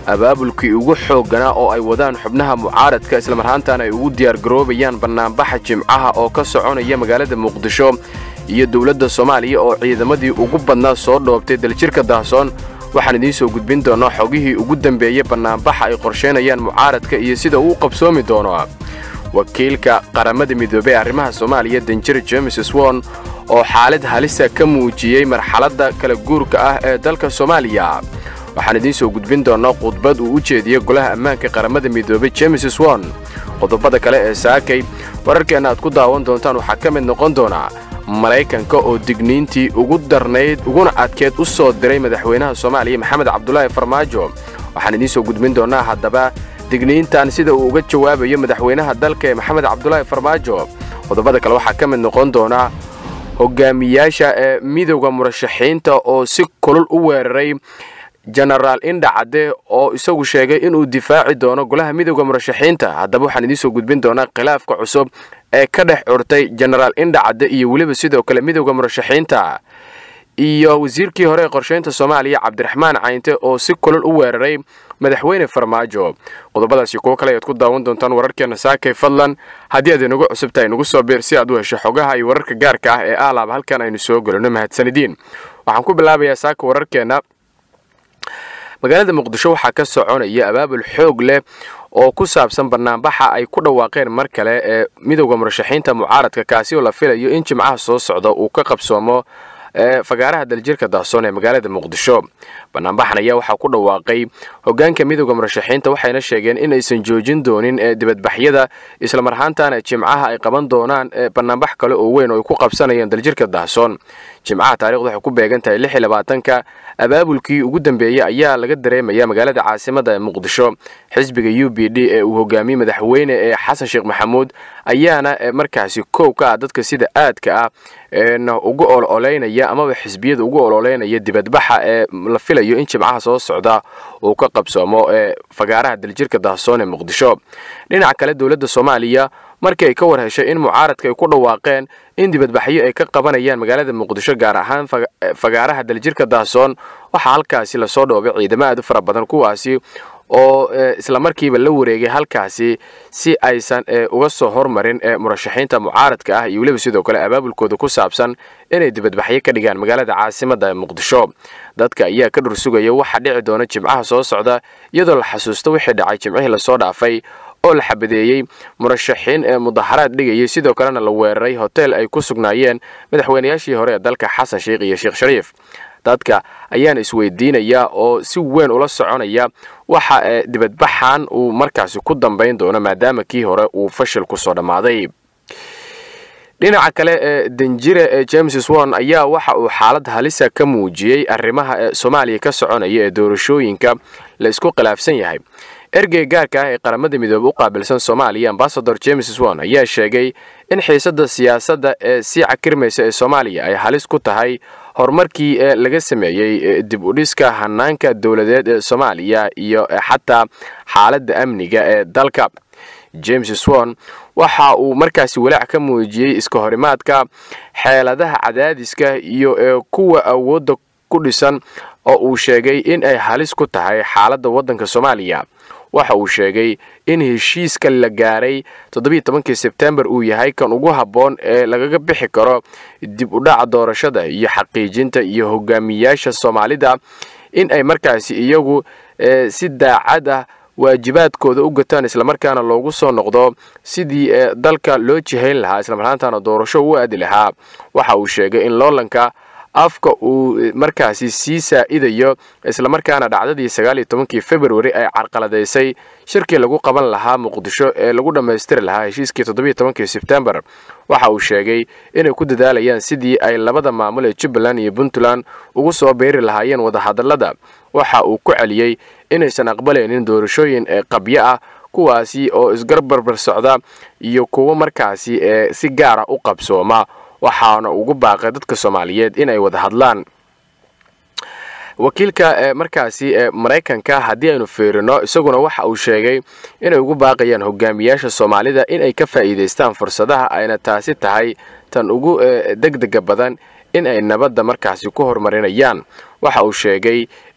abaabulkii ugu xoogganaa oo ay wadaan xubnaha mucaaradka islamarhaantana ay ugu diyaargaroobayaan bannaanbaxa jimcaha oo ka soconaya magaalada muqdisho iyo dowladda soomaaliya oo ciidamadii ugu badnaa soo dhoobtay daljirka daahsoon waxaan idiin soo gudbin doonnaa xogihii ugu dambeeyey bannaanbaxa ay qorshaynayaan mucaaradka iyo sida uu qabsoomi doono wakiilka qaramada midoobey arrimaha soomaaliya danjir james swon oo xaalad halisa ka muujiyey marxaladda kala guurka ah ee dalka soomaaliya waxaan idiin soo gudbin doonnaa khudbad uu u jeediyey golaha ammaanka qaramada midoobey james swon qodobada kale ee saakay wararkeenna aad ku daawan doontaan waxaa ka mid noqon doonaa maraykanka oo digniintii ugu darnayd uguna adkeed u soo diray madaxweynaha soomaaliya maxamed cabdulaahi farmaajo waxaan idiin soo gudbin doonnaa haddaba digniintan sida uu uga jawaabayo madaxweynaha dalka ee maxamed cabdulaahi farmaajo qodobada kale waxaa ka mid noqon doonaa hogaamiyaasha ee midowda murashaxiinta oo si kulul u weeraray jenaraal indhacadde oo isagu sheegay inuu difaaci doono golaha midowda murashaxiinta haddaba waxaan idiin soo gudbin doonaa khilaafka cusub ee ka dhex curtay jenaraal indhacadde iyo weliba sidoo kale midowda murashaxiinta iyo wasiirkii hore ee qorshaynta soomaaliya cabdiraxmaan caynte oo si kulul u weeraray madaxweyne farmaajo qodobadaasi kuwo kale ayaad ku daawan doontaan wararkeenna saakay fadlan haddii aad inagu cusub tahay nagu soo biir si aad u hesho xogaha iyo wararka gaarka ah ee aalaaba halkan aynu soo gelino mahadsanidiin waxaan ku bilaabayaa saaka wararkeenna magaalada muqdisho waxaa ka soconaya abaabul xoog leh oo ku saabsan bannaanbaxa ay ku dhawaaqeen mar kale ee midowda murashaxiinta mucaaradka kaasi oo la filayo in jimcaha soo socda uu ka qabsoomo fagaaraha daljirka daahsoon ee magaalada muqdisho bannaanbaxan ayaa waxaa ku dhawaaqay hogaanka midowda murashaxiinta waxayna sheegeen in aysan joojin doonin dibadbaxyada islamarhaantana jimcaha ay qaban doonaan bannaanbax kale oo weyn oo ay ku qabsanayaan daljirka daahsoon jimcaha taarikhdu waxay ku beegan tahay lix iyo labaatanka abaabulkii ugu dambeeyey ayaa laga dareemaya magaalada caasimada ee muqdisho xisbiga u b d ee uu hogaamiyey madaxweyne ee xasan sheekh maxamuud ayaana markaasi koow ka ah dadka sida aadka ah ugu ololeynaya amaba xisbiyada ugu ololeynaya dibadbaxa ee la filayo in jimcaha soo socda uu ka qabsoomo ee fagaaraha daljirka daahsoon ee muqdisho dhinaca kale dowladda soomaaliya markii ay ka war heshay in mucaaradka ay ku dhawaaqeen in dibadbaxyo ay ka qabanayaan magaalada muqdisho gaar ahaan fagaaraha daljirka daahsoon waxaa halkaasi lasoo dhoobay ciidamo aad u fara badan kuwaasi oo islamarkiiba la wareegay halkaasi si aysan uga soo hormarin murashaxiinta mucaaradka ah iyo weliba sidoo kale abaabulkooda ku saabsan inay dibadbaxyo ka dhigaan magaalada caasimada muqdisho dadka ayaa ka dhursugaya waxa dhici doona jimcaha soo socda iyadoo la xasuusto wixii dhacay jimcihii lasoo dhaafay oo la xabadeeyey murashaxiin ee mudaharaad dhigayay sidoo kalena la weeraray hotel ay ku sugnaayeen madaxweynayaashii hore ee dalka xasan sheikh iyo sheekh shariif dadka ayaana isweydiinaya oo si weyn ula soconaya waxa ee dibadbaxan uu markaasi ku dambayn doono maadaama kii hore uu fashil ku soo dhammaaday dhinaca kale ee danjire ee james swon ayaa waxa uu xaalad halisa ka muujiyey arrimaha ee soomaaliya ka soconaya ee doorashooyinka la isku khilaafsan yahay ergey gaarka ah ee qaramada midoobe u qaabilsan soomaaliya ambasador james swon ayaa sheegay in xiisadda siyaasadda ee sii cakirmaysa ee soomaaliya ay halis ku tahay horumarkii ee laga sameeyey dib u dhiska hanaanka dowladeed ee soomaaliya iyo xataa xaaladda amniga ee dalka james swon waxa uu markaasi walaac ka muujiyey iska horimaadka xeeladaha cadaadiska iyo ee kuwa awoodda ku dhisan oo uu sheegay in ay halis ku tahay xaaladda waddanka soomaaliya waxa uu sheegay in heshiiska la gaaray toddobiiy tobankii sebtembar uu yahay kan ugu habboon ee lagaga bixi karo dib u dhaca doorashada iyo xaqiijinta iyo hogaamiyaasha soomaalida in ay markaasi iyagu si daacad ah waajibaadkooda u gataan islamarkaana loogu soo noqdo sidii dalka loo jihayn lahaa islamarhaantana doorasho u aadi lahaa waxa uu sheegay in loolanka afka uu markaasi sii saa'idayo islamarkaana dhacdadii sagaaliyo tobankii februari ay carqaladaysay shirkii lagu qaban lahaa muqdisho ee lagu dhammaystiri lahaa heshiiskii toddobiiyo tobankii sebtembar waxa uu sheegay inay ku dadaalayaan sidii ay labada maamul ee jubbaland iyo puntland ugu soo beeri lahaayeen wadahadallada waxa uu ku celiyey inaysan aqbalaynin doorashooyin ee qabyo ah kuwaasi oo isgarbarbar socda iyo kuwo markaasi ee si gaara u qabsooma waxaana ugu baaqay dadka soomaaliyeed inay wada hadlaan wakiilka markaasi ee maraykanka haddii aynu fiirino isaguna waxa uu sheegay inay ugu baaqayaan hogaamiyaasha soomaalida inay ka faa'iidaystaan fursadaha ayna taasi tahay tan ugu degdega badan in ay nabadda markaasi ku horumarinayaan waxa uu sheegay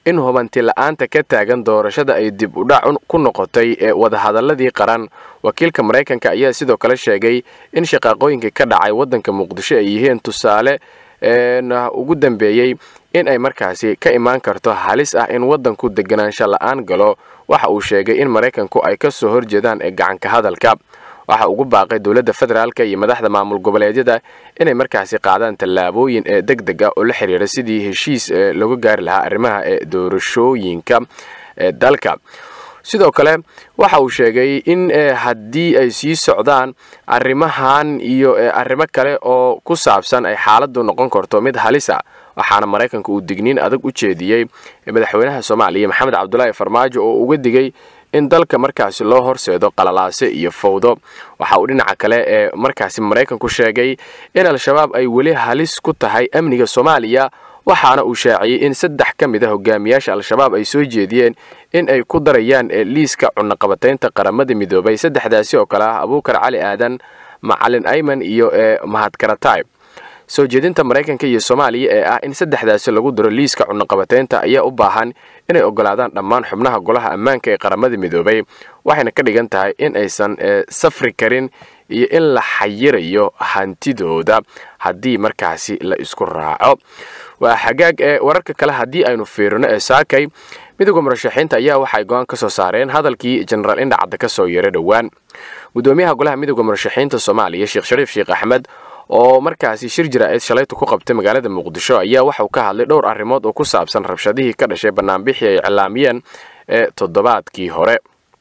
in hubanti la-aanta ka taagan doorashada ay dib u dhac ku noqotay ee wadahadaladii qaran wakiilka maraykanka ayaa sidoo kale sheegay in shaqaaqooyinkii ka dhacay waddanka muqdisho ay yihiin tusaale ugu dambeeyey in ay markaasi ka imaan karto halis ah in waddanku deganaansho la-aan galo waxa uu sheegay in maraykanku ay ka soo horjeedaan ee gacanka hadalka waxa ugu baaqay dowladda federaalka iyo madaxda maamul goboleedyada inay markaasi qaadaan tallaabooyin ee deg deg ah oo la xiriira sidii heshiis looga gaari lahaa arrimaha ee doorashooyinka ee dalka sidoo kale waxa uu sheegay in haddii ay sii socdaan arrimahan iyo arrimo kale oo ku saabsan ay xaaladdu noqon karto mid halisa waxaana maraykanka uu digniin adag u jeediyey madaxweynaha soomaaliya maxamed cabdulaahi farmaajo oo uga digay in dalka markaasi loo horseedo qalalaase iyo fowdo waxa uu dhinaca kale ee markaasi maraykanku sheegay in al-shabaab ay weli halis ku tahay amniga soomaaliya waxaana uu shaaciyey in saddex ka mid a hogaamiyaasha al-shabaab ay soo jeediyeen in ay ku darayaan liiska cunaqabataynta qaramada midoobay saddexdaasi oo kale ah abuukar cali aadan macalin ayman iyo mahadkaratay soo jeedinta maraykanka iyo soomaaliya ee ah in saddexdaasi lagu daro liiska cunaqabataynta ayaa u baahan inay ogolaadaan dhammaan xubnaha golaha ammaanka ee qaramada midoobay waxayna ka dhigan tahay in aysan safri karin iyo in la xayirayo hantidooda haddii markaasi la isku raaco waa xagaag ee wararka kale haddii aynu fiirino ee saakay midooda murashaxiinta ayaa waxay go-aan ka soo saareen hadalkii jenaraal indhacadda ka soo yeeray dhowaan gudoomiyaha golaha midooda murashaxiinta soomaaliya sheekh shariif sheekh axmed oo markaasi shir jira-eed shalaytu ku qabtay magaalada muqdisho ayaa waxauu ka hadlay dhowr arrimood oo ku saabsan rabshadihii ka dhashay banaanbixii ay iclaamiyeen ee toddobaadkii hore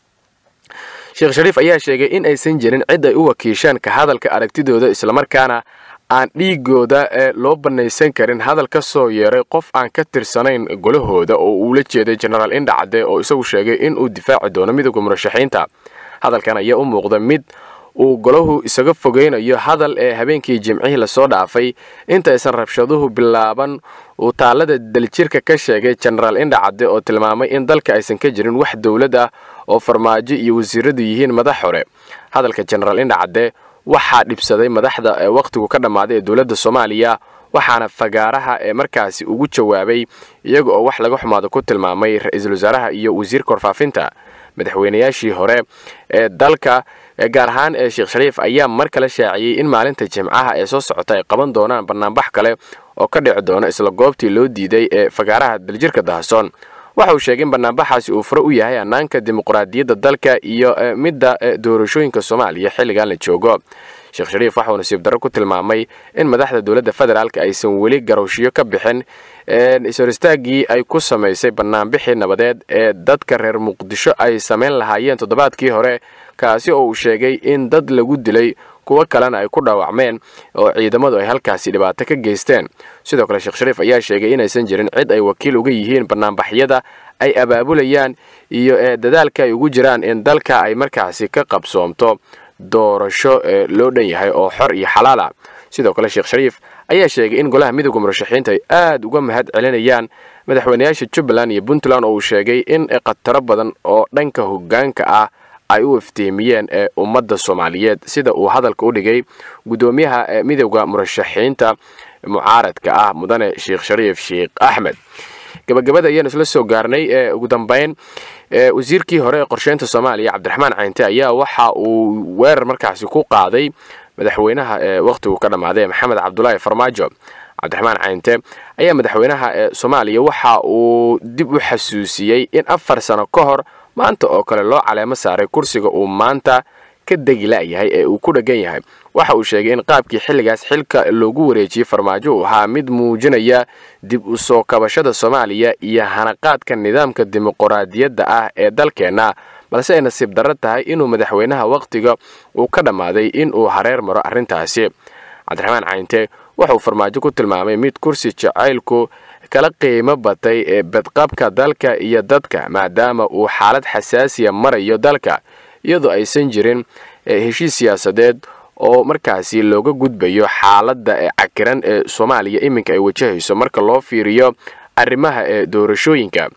sheekh shariif ayaa sheegay in aysan jirin cid ay u wakiishaan ka hadalka aragtidooda islamarkaana aan dhiigooda loo bannaysan karin hadal ka soo yeeray qof aan ka tirsanayn golahooda oo uu la jeeday jenaraal indhacade oo isagu sheegay in uu difaaci doono midooda murashaxiinta hadalkan ayaa u muuqda mid uu golahu isaga fogeynayo hadal ee habeenkii jimcihii lasoo dhaafay intaysan rabshaduhu bilaaban uu taallada daljirka ka sheegay jenaraal indhacadde oo tilmaamay in dalka aysan ka jirin wax dowlad ah oo farmaajo iyo wasiiradu yihiin madax hore hadalka jenaraal indhacadde waxaa dhibsaday madaxda ee wakhtigu ka dhammaaday ee dowladda soomaaliya waxaana fagaaraha ee markaasi ugu jawaabay iyaga oo wax laga xumaado ku tilmaamay ra-iisul wasaaraha iyo wasiirka warfaafinta madaxweynayaashii hore ee dalka gaar ahaan ee sheekh shariif ayaa mar kale shaaciyey in maalinta jimcaha ee soo socota ay qaban doonaan banaanbax kale oo ka dhici doono isla goobtii loo diiday ee fagaaraha daljirka dahasoon waxa uu sheegay in banaanbaxaasi uu fure u yahay hannaanka dimuqraadiyadda dalka iyo midda doorashooyinka soomaaliya xilligan la joogo sheekh shariif waxauu nasiib darro ku tilmaamay in madaxda dowladda federaalk aysan weli garowshiyo ka bixin ishoristaagii ay ku samaysay banaanbixii nabadeed ee dadka reer muqdisho ay samayn lahaayeen toddobaadkii hore kaasi oo uu sheegay in dad lagu dilay kuwo kalena ay ku dhaawacmeen oo ciidamadu ay halkaasi dhibaato ka geysteen sidoo kale sheekh shariif ayaa sheegay inaysan jirin cid ay wakiil uga yihiin banaanbaxyada ay abaabulayaan iyo ee dadaalka ay ugu jiraan in dalka ay markaasi ka qabsoomto doorasho ee loo dhan yahay oo xor iyo xalaala sidoo kale sheekh shariif ayaa sheegay in golaha midooda murashaxiinta ay aad uga mahad celinayaan madaxweynayaasha jubbaland iyo puntland oo uu sheegay in khataro badan oo dhanka hoggaanka ah ay u iftiimiyeen ee ummadda soomaaliyeed sida uu hadalka u dhigay guddoomiyaha midooda murashaxiinta mucaaradka ah mudane sheekh shariif sheekh axmed gabagabada ayaanu isla soo gaarnay ee ugu dambeyn wasiirkii hore ee qorsheynta soomaaliya cabdiraxmaan caynte ayaa waxa uu weerar markaasi ku qaaday madaxweynaha ee wakhtigu ka dhammaaday maxamed cabdulaahi farmaajo cabdiraxmaan caynte ayaa madaxweynaha ee soomaaliya waxa uu dib u xasuusiyey in afar sano ka hor maanta oo kale loo caleemo saaray kursiga uu maanta ka degi la'yahay ee uu ku dheggan yahay waxa uu sheegay in qaabkii xilligaas xilka loogu wareejiyey farmaajo uu ahaa mid muujinaya dib u soo kabashada soomaaliya iyo hanaqaadka nidaamka dimuquraadiyadda ah ee dalkeenna balse ay nasiib darro tahay inuu madaxweynaha wakhtiga uu ka dhammaaday in uu hareer maro arrintaasi cabdiraxmaan cayinte wuxuu farmaajo ku tilmaamay mid kursi jacaylku kala qiimo batay ee badqabka dalka iyo dadka maadaama uu xaalad xasaasiya marayo dalka iyadoo aysan jirin heshiis siyaasadeed oo markaasi looga gudbayo xaaladda ee cakiran ee soomaaliya iminka ay wajahayso marka loo fiiriyo arrimaha ee doorashooyinka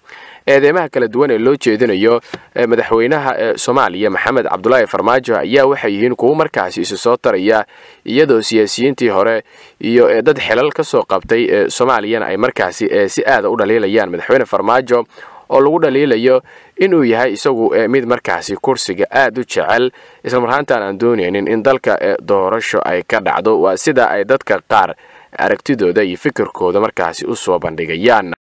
eedeymaha kala duwan ee loo jeedinayo madaxweynaha ee soomaaliya maxamed cabdulaahi farmaajo ayaa waxay yihiin kuwo markaasi isu soo taraya iyadoo siyaasiyiintii hore iyo dad xelal ka soo qabtay ee soomaaliyana ay markaasi si aada u dhaliilayaan madaxweyne farmaajo oo lagu dhaliilayo inuu yahay isagu mid markaasi kursiga aad u jecel islamarhaantaan aan doonaynin in dalka doorasho ay ka dhacdo waa sida ay dadka qaar aragtidooda iyo fikirkooda markaasi u soo bandhigayaan